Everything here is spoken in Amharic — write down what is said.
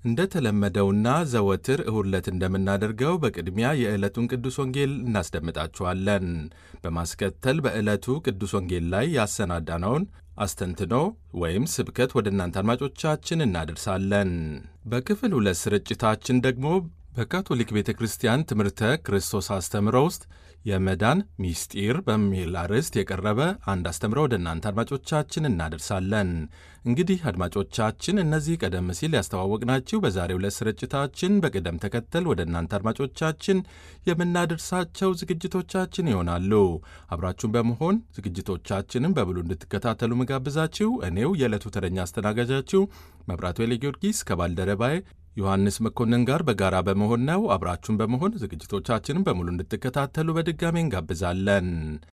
እንደተለመደውና ዘወትር እሁድ ዕለት እንደምናደርገው በቅድሚያ የዕለቱን ቅዱስ ወንጌል እናስደምጣችኋለን። በማስከተል በዕለቱ ቅዱስ ወንጌል ላይ ያሰናዳነውን አስተንትኖ ወይም ስብከት ወደ እናንተ አድማጮቻችን እናደርሳለን። በክፍል ሁለት ስርጭታችን ደግሞ በካቶሊክ ቤተ ክርስቲያን ትምህርተ ክርስቶስ አስተምሮ ውስጥ የመዳን ሚስጢር በሚል አርዕስት የቀረበ አንድ አስተምሮ ወደ እናንተ አድማጮቻችን እናደርሳለን። እንግዲህ አድማጮቻችን እነዚህ ቀደም ሲል ያስተዋወቅናችሁ በዛሬው ዕለት ስርጭታችን በቅደም ተከተል ወደ እናንተ አድማጮቻችን የምናደርሳቸው ዝግጅቶቻችን ይሆናሉ። አብራችሁን በመሆን ዝግጅቶቻችንን በብሉ እንድትከታተሉ ምጋብዛችሁ እኔው የዕለቱ ተረኛ አስተናጋጃችሁ መብራቱ ኃይለ ጊዮርጊስ ከባልደረባዬ ዮሐንስ መኮንን ጋር በጋራ በመሆን ነው። አብራችሁን በመሆን ዝግጅቶቻችንን በሙሉ እንድትከታተሉ በድጋሚ እንጋብዛለን።